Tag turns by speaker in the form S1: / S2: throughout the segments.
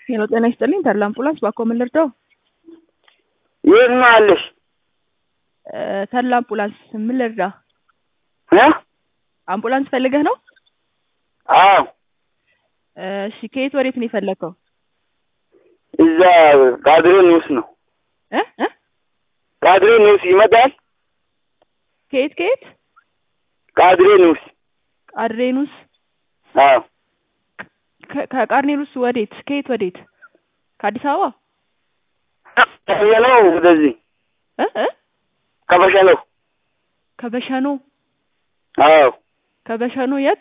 S1: ሄሎ ጤና ይስጥልኝ ተድላ አምቡላንስ ባኮ ምን ልርዳው?
S2: የት ነው ያለሽ?
S1: እ ተድላ አምቡላንስ ምን ልርዳ?
S2: እ
S1: አምቡላንስ ፈልገህ ነው?
S2: አዎ
S1: እሺ ከየት ወዴት ነው የፈለግከው?
S2: እዛ ቃድሬ ኒውስ ነው።
S1: እ እ
S2: ቃድሬ ኒውስ ይመጣል።
S1: ከየት ከየት?
S2: ቃድሬ ኒውስ
S1: ቃድሬኑስ
S2: አዎ
S1: ከ- ከቃርኔሉስ ወዴት? ከየት ወዴት? ከአዲስ አበባ
S2: ከበሸነው ወደዚህ
S1: እ እ
S2: ከበሸነው
S1: ከበሸኖ
S2: አዎ
S1: ከበሸኖ የት?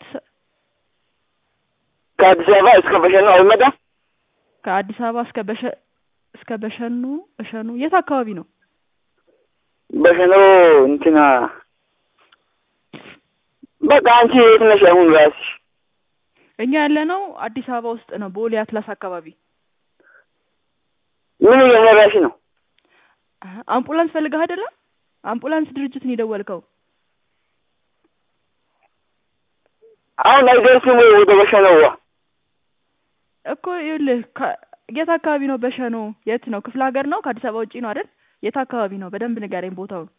S2: ከአዲስ አበባ እስከ በሸነው አይመጣም።
S1: ከአዲስ አበባ እስከ በሸ እስከ በሸኖ በሸኖ የት አካባቢ ነው?
S2: በሸነው እንትና በቃ አንቺ የት ነሽ አሁን ራስሽ?
S1: እኛ ያለነው አዲስ አበባ ውስጥ ነው፣ ቦሌ አትላስ አካባቢ።
S2: ምን እየሰራሽ ነው?
S1: አሀ፣ አምቡላንስ ፈልገህ አይደለም? አምቡላንስ ድርጅትን የደወልከው
S2: አሁን አይደርስም ወይ ወደ በሸነዋ?
S1: እኮ ይኸውልህ፣ ከ- የት አካባቢ ነው በሸኖ? የት ነው? ክፍለ ሀገር ነው? ከአዲስ አበባ ውጪ ነው አይደል? የት አካባቢ ነው? በደንብ ንገረኝ ቦታውን።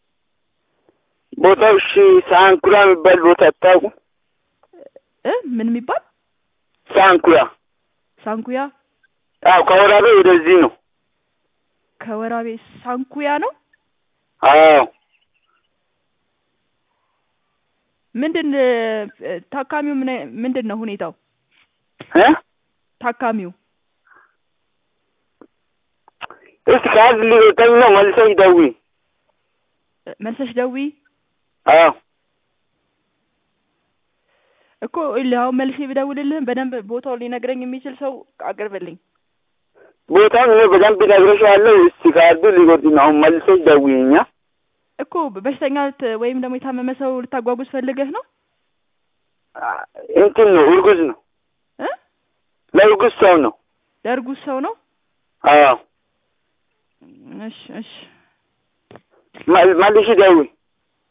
S2: ቦታው እሺ፣ ሳንኩራ የሚባል ቦታ አታውቁም?
S1: እ ምን የሚባል
S2: ሳንኩራ
S1: ሳንኩያ?
S2: አዎ፣ ከወራቤ ወደዚህ ነው።
S1: ከወራቤ ሳንኩያ ነው።
S2: አዎ
S1: ምንድን እ፣ ታካሚው ምን አይ- ምንድን ነው ሁኔታው?
S2: እ
S1: ታካሚው
S2: እስቲ ካርድ ሊወጣኝ ነው። መልሰሽ ደውዪ።
S1: እ፣ መልሰሽ ደውዪ
S2: አዎ
S1: እኮ ይኸውልህ፣ አሁን መልሼ ብደውልልህም በደንብ ቦታውን ሊነግረኝ የሚችል ሰው አቅርብልኝ።
S2: ቦታውን እኔ በደንብ እነግርሻለሁ። እስቲ ካርዱ ሊወጣ ነው። አሁን መልሰሽ ደውዪኛ።
S1: እኮ በሽተኛ ልት- ወይም ደግሞ የታመመ ሰው ልታጓጉዝ ፈልገህ ነው
S2: አ- እንትን ነው፣ እርጉዝ ነው።
S1: እ
S2: ለእርጉዝ ሰው ነው።
S1: ለእርጉዝ ሰው ነው።
S2: አዎ
S1: እሺ እሺ
S2: መል- መልሽ ደውዪ።